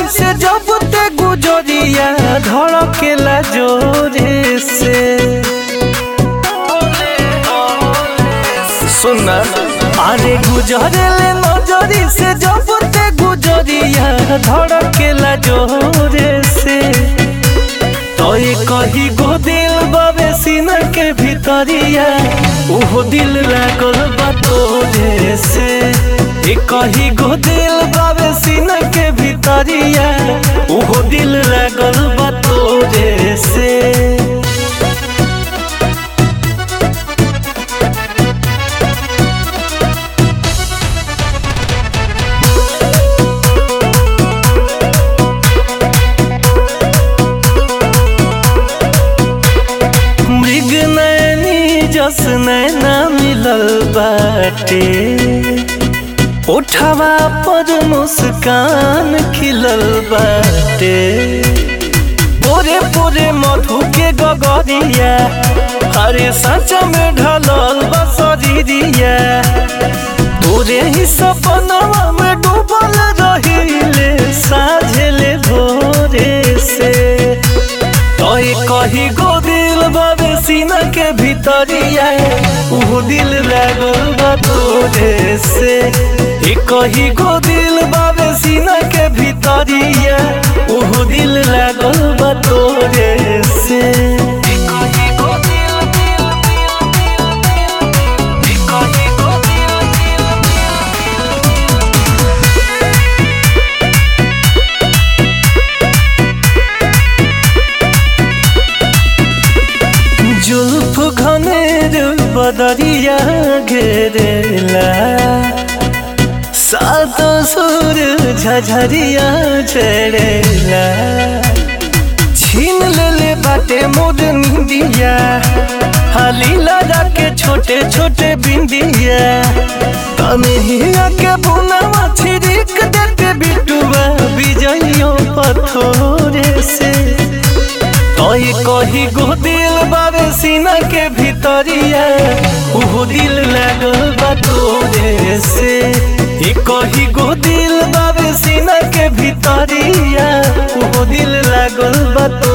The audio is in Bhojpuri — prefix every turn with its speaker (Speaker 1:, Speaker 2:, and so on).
Speaker 1: नजरी से जब ते गुजरिया धड़केला जोरे से सुना अरे गुजरेले नजरी से जब ते गुजरिया धड़केला जोरे से तोय कही गो दिल बाबे सीना के भीतरिया ओहो दिल लागल बा तोरे से ए कही गो दिल बाबे सीना के भीतरिया ओहो दिल लागल बा तोरे से मृग नैनी जस नैना मिलल बाटे उठवा पर मुस्कान खिलल बाटे पोरे पोरे मधु के गगरिया हरे सच में ढलल बसरिया तोरे ही सपनवा में डूबल रहिले साझले भोरे से तोय कही गो दिल बाबे सीना के भीतरिया उहो दिल लागल बा तोरे से ए कही गो दिल बाबे सीना के भीतरिया उहो दिल लागल बा तोरे से ए कही गो दिल, दिल, दिल, दिल, दिल, ए कही गो दिल, दिल, जुल्फ घनेर बदरिया घेरेला सात सुर झझरिया झरेला छीन लेले बाटे मोर निंदिया हाली लगा के छोटे छोटे बिंदिया तनहिया के बुनावा छिड़क देते बिटुआ बिजइयो पथोरे से तोय कही गो दिल बाबे सीना के भीतरिया उहो दिल लागल बा तोरे से ए कही गो दिल बाबे सीना के भीतरिया उहो दिल लागल बा तोरे